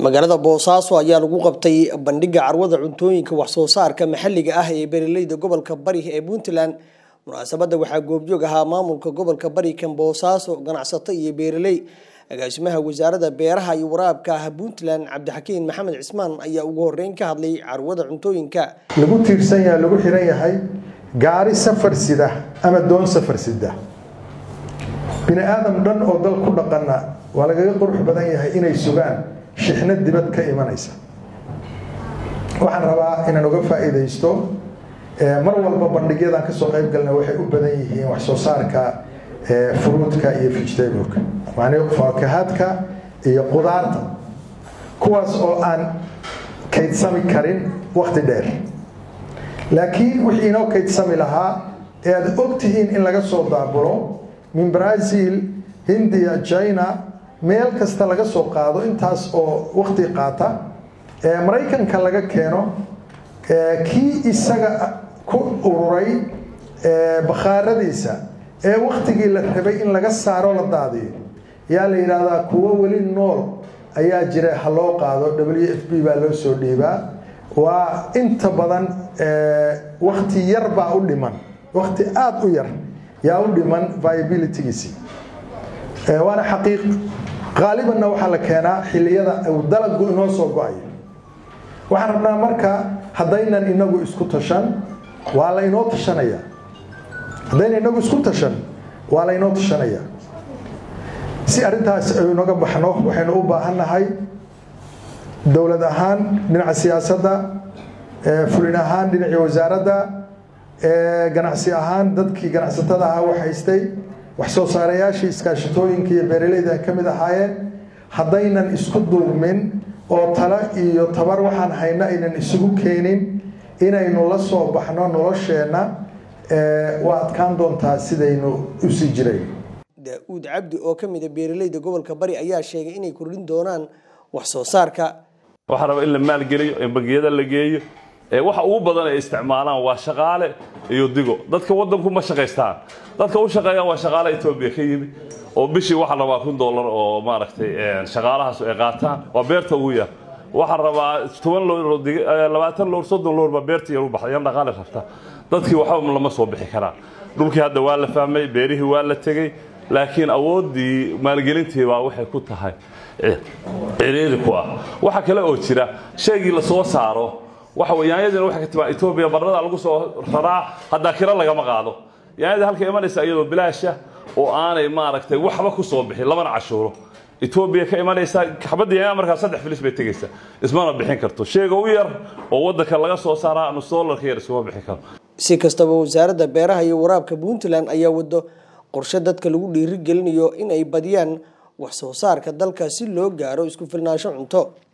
magaalada boosaaso ayaa lagu qabtay bandhiga carwada cuntooyinka waxsoo saarka maxalliga ah ee beeraleyda gobolka bari ee puntland munaasabadda waxaa goobjoog ahaa maamulka gobolka bari kan boosaaso ganacsato iyo beeraley agaasimaha wasaaradda beeraha iyo waraabka ah puntland cabdixakiin maxamed cismaan ayaa ugu horeyn ka hadlay carwada cuntooyinka lagu tiirsan yahay lagu xiran yahay gaari safar sida ama doon safar sida bini aadam dhan oo dal ku dhaqana waa lagaga qurux badan yahay inay sugaan shixno dibad ka imanaysa waxaan rabaa inaan uga faa'iidaysto mar walba bandhigyadan kasoo qayb galna waxay u badan yihiin wax soo saarka fruudka iyo vegetableka macnii faakahaadka iyo qudaarta kuwaas oo aan kaydsami karin wakti dheer laakiin wixii inoo kaydsami lahaa ee aad og tihiin in laga soo daabulo min brazil hindiya china meel kasta laga soo qaado intaas oo wakti qaata ee maraykanka laga keeno kii isaga ku ururay bakhaaradiisa ee waktigii la rabay in laga saaro la daadiyo yaa la yidhaahdaa kuwo weli nool ayaa jira ha loo qaado w f b baa loo soo dhiibaa waa inta badan wakti yar baa u dhiman wakti aada u yar yaa u dhiman viabilitygiisi waana xaqiiq qaalibanna waxaa la keenaa xilliyada uu dalagu inoo soo go-ayo waxaan rabnaa marka haddaynan inagu isku tashan waa la inoo tashanaya haddaynan inagu isku tashan waa la inoo tashanaya si arrintaas aynu inaga baxno waxaynu u baahannahay dowlad ahaan dhinaca siyaasadda fulin ahaan dhinacii wasaaradda ganacsi ahaan dadkii ganacsatada ahaa wax haystay wax soo saarayaashii iskaashatooyinka iyo beeraleyda ay ka mid ahaayeen haddaynan isku duubmin oo talo iyo tabar waxaan hayno aynan isugu keenin inaynu la soo baxno nolosheenna waa adkaan doontaa sidaynu usii jirayn daa-uud cabdi oo ka mida beeraleyda gobolka bari ayaa sheegay inay kordhin doonaan wax soo saarka waxaa raba in la maalgeliyo in bangiyada la geeyo waxa ugu badan ay isticmaalaan waa shaqaale iyo digo dadka wadanku ma shaqaystaan dadka u shaqeeyaan waa shaqaale etoobiya ka yimi oo bishii waxaa rabaa kun dollar oo maaragtay shaqaalahaas ay qaataan waa beerta ugu yar waxaa rabaa toban loor labaatan loor soddon loor baa beerta yar u baxda yan dhaqaale rabta dadkii waxba lama soo bixi karaan dhulkii hadda waa la fahmay beerihii waa la tegey laakiin awooddii maalgelintii baa waxay ku tahay ciriiri ku ah waxa kale oo jira shaygii la soo saaro waxa wey yaanyadiina waxay ka timaa etoobiya barrada lagu soo raraa haddaa kiro lagama qaado yaanyada halka imanaysa iyadoo bilaasha oo aanay maaragtay waxba ku soo bixin labana cashuuro etoobiya ka imanaysa xabadda yaanya markaa saddex filis bay tegaysaa ismana bixin karto sheega u yar oo waddanka laga soo saaraa nus dollarka yar iskuma bixin karo si kastaba wasaaradda beeraha iyo waraabka puntland ayaa wado qorshe dadka lagu dhiiri gelinayo in ay badiyaan wax soo saarka dalka si loo gaaro isku filnaansho cunto